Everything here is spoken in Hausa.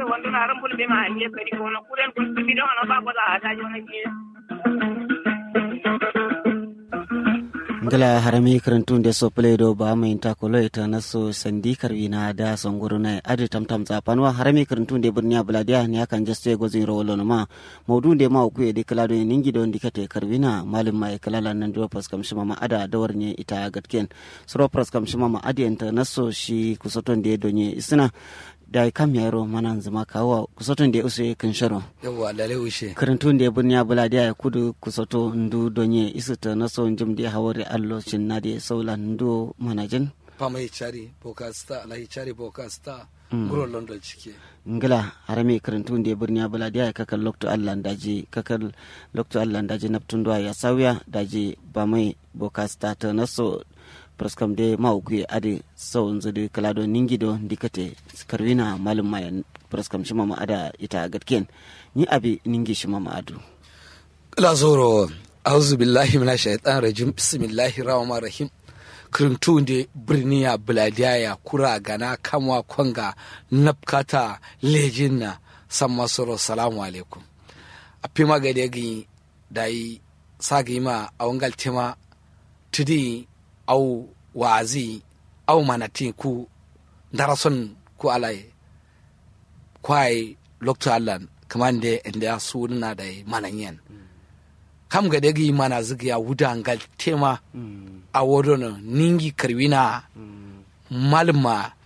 wando na ran fulbe ma anye kari ko na kuren kun bi don na ba ko da ta jo na ki ngala harami karantun da so play do ba mai ta kolo ita na so sandi karwina da songoro na adi tam tam zapanwa harami karantun da burniya bladia ne akan jaste gozin rolo no ma maudu da ma ku edi kala do ningi do ndikate karwina malum mai kala nan do pas kam shima ma ada dawar ne ita gatken suro pras kam shima ma adi enta na so shi kusoton da do ne isna da kam yaro manan zama kawo kusoton da usu kan sharo yawwa lale ushe karantun da burniya bladia ya kudu kusoto ndu donye isuta na so njum da hawari allo cin na da saula ndu manajin fama hichari pokasta la hichari pokasta guro london cike ngila harame karantun da burniya bladia ya kakal lokto allah daji kakal lokto allah daji naptun ya sauya daji ba mai bokasta ta naso praskam de mauku ade sau nzu de kalado ningido dikate karwina malum mayan praskam shima ma ada ita gatken ni abi ningi shima ma adu la zoro auzu billahi minash shaitan rajim bismillahir rahmanir rahim kirintun de birniya buladiyaya kura gana kamwa kwanga napkata lejinna san masoro salamu alaikum a fima gade gi dai sagi ma a wangal tema tudi au wazi au manati ku darason ku alai kwai lokto allan kamande inda su na da mananyen kam ga dagi mana zigiya wudangal tema a wodono ningi karwina malma